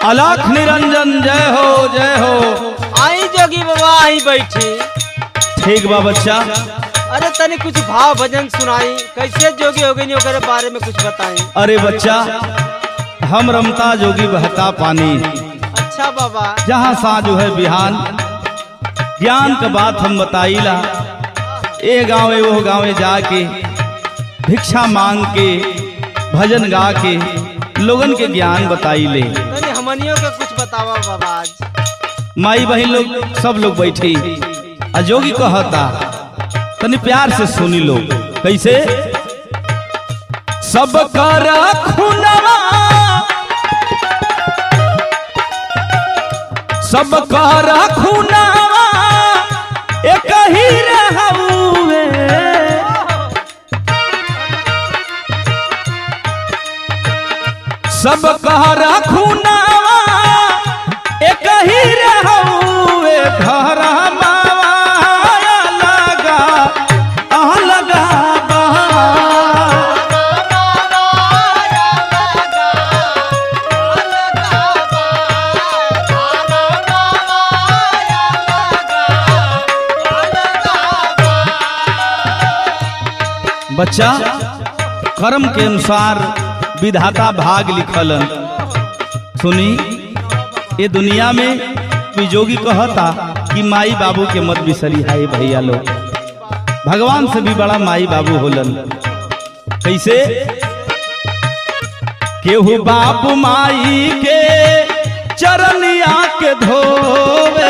अलख निरंजन जय हो जय हो आई जोगी बाबा आई बैठी ठीक बा बच्चा अरे तनी कुछ भाव भजन सुनाई कैसे जोगी हो गई ओकरे बारे में कुछ बताई अरे बच्चा हम रमता जोगी बहता पानी अच्छा बाबा जहाँ साँझ है बिहान ज्ञान का बात हम बताईला ए गाँवे वो गाँवे जाके भिक्षा मांग के भजन गा के लोगन के ज्ञान बताई ले तनी हमनियों के कुछ बतावा बाबा आज माई बहन लोग सब लोग बैठे आ जोगी कहता तनी प्यार से सुनी लो कैसे सब कर खुनवा सब कर खुनवा एक ही रहउए सब कर खुनवा एक ही रहउए घर माया लगा आह लगा बा बच्चा कर्म के अनुसार विधाता भाग लिखलन सुनी ये दुनिया में कोई जोगी कहता कि माई बाबू के मत बिसरी हाय भैया लोग भगवान से भी बड़ा माई बाबू होलन कैसे केहू बाबू माई के चरनिया के धोवे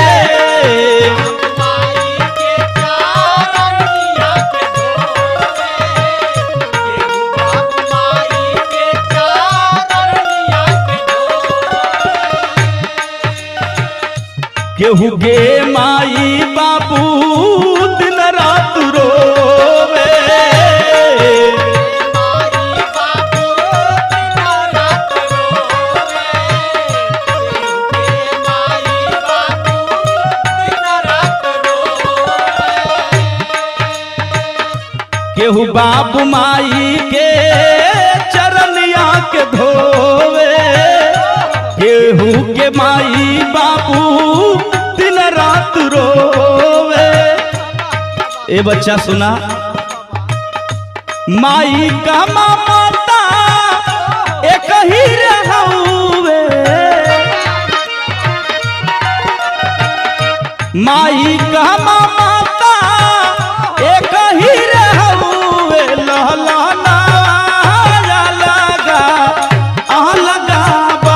केहू गे माई बाबू दिन रात रोवे केहू बाबू माई के चरनिया के धोवे केहू के माई बाबू दिन रात रोवे ए बच्चा सुना माई का ममता एक ही रहउवे माई का ममता एक ही रहउवे लहलना लगा आह लगा बा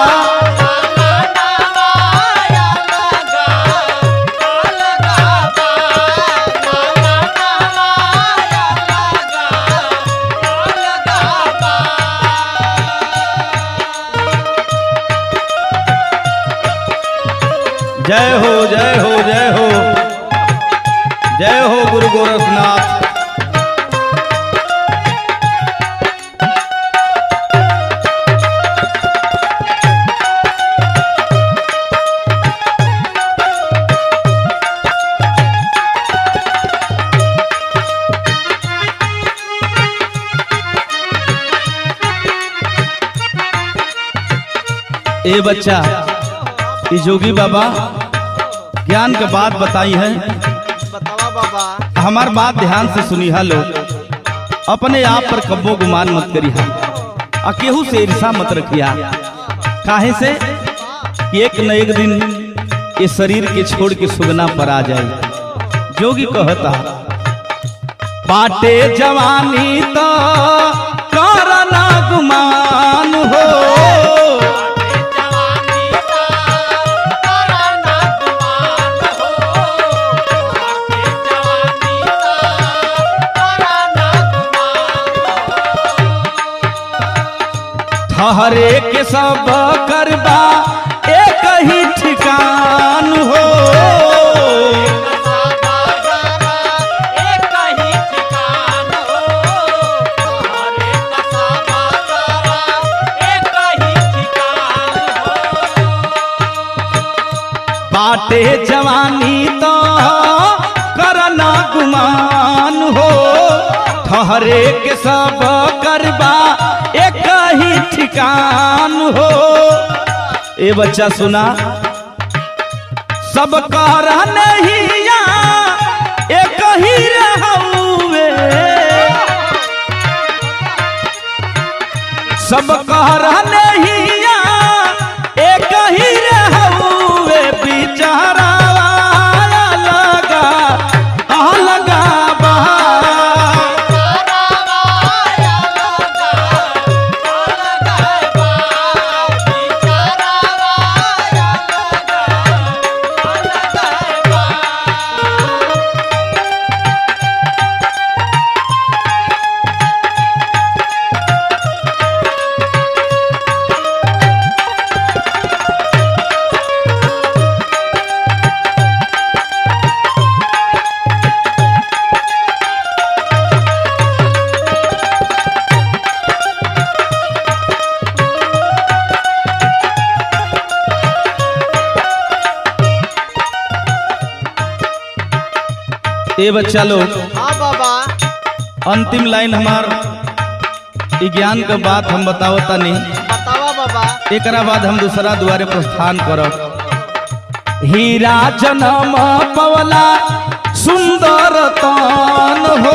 जय हो जय हो जय हो जय हो गुरु गोरखनाथ ए बच्चा ये जोगी बाबा ज्ञान के बात बताई है बतावा बाबा हमार बात ध्यान से सुनी लो अपने आप पर कब्बो गुमान मत करी आ केहू से ईर्षा मत रखिया काहे से कि एक न एक दिन ये शरीर के छोड़ के सुगना पर आ जाए जोगी कहता पाटे जवानी तो करना गुमान हो ठहरे के सब करबा एक ही ठिकान हो बाटे जवानी तो करना गुमान हो ठहरे के सब करबा एक ही ठिकान हो ए बच्चा सुना सब कर नहिया एक ही रहउए सब कर नहिया एक ही रहउए बिचारा लगा आ लगा बा ए बच्चा लोग हाँ बाबा अंतिम लाइन हमार ई ज्ञान के बात हम बतावता नहीं बतावा बाबा एकरा बाद हम दूसरा द्वारे प्रस्थान करब हीरा जन्म पवला सुंदर तान हो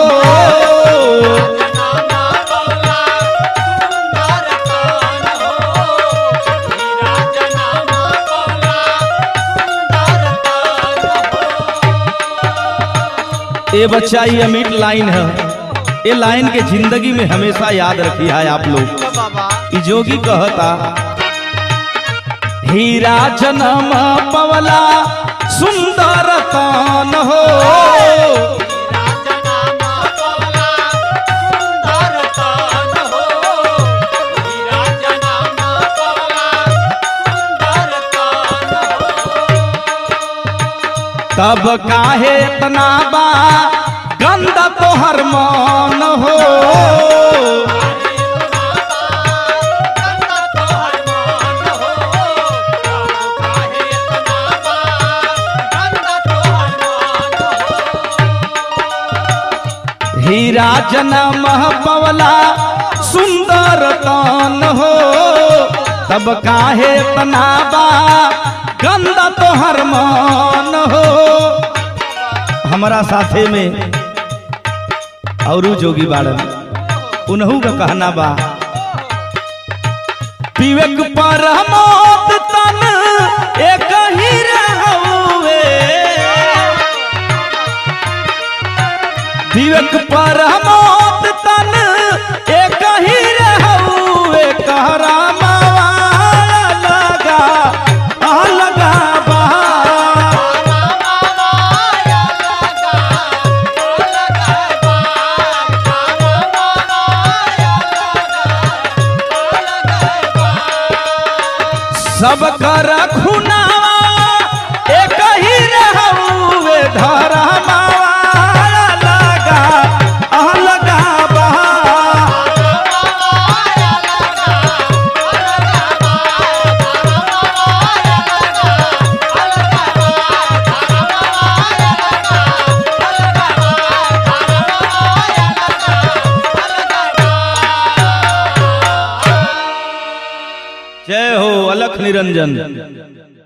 ए बच्चा ये अमीट लाइन है ये लाइन के जिंदगी में हमेशा याद रखी है आप लोग तो बाबा ई जोगी कहता हीरा जन्म पवला सुंदर तान हो तब काहे तना बा गंदा तोहर मन हो हीरा जन्म पवला सुंदर तान हो तब काहे तना बा गंदा तोहर मन हो हमारा साथे में औरू जोगी बाड़न उनहू का कहना बा विवेक पर मौत तन एक ही रहउए विवेक पर मौत तन एक ही रहउए कहरा मावा लगा आ लगा बा सब कर खुनावा एक ही रहउए धरा मावा लगा आ लगा बा जय हो अलख निरंजन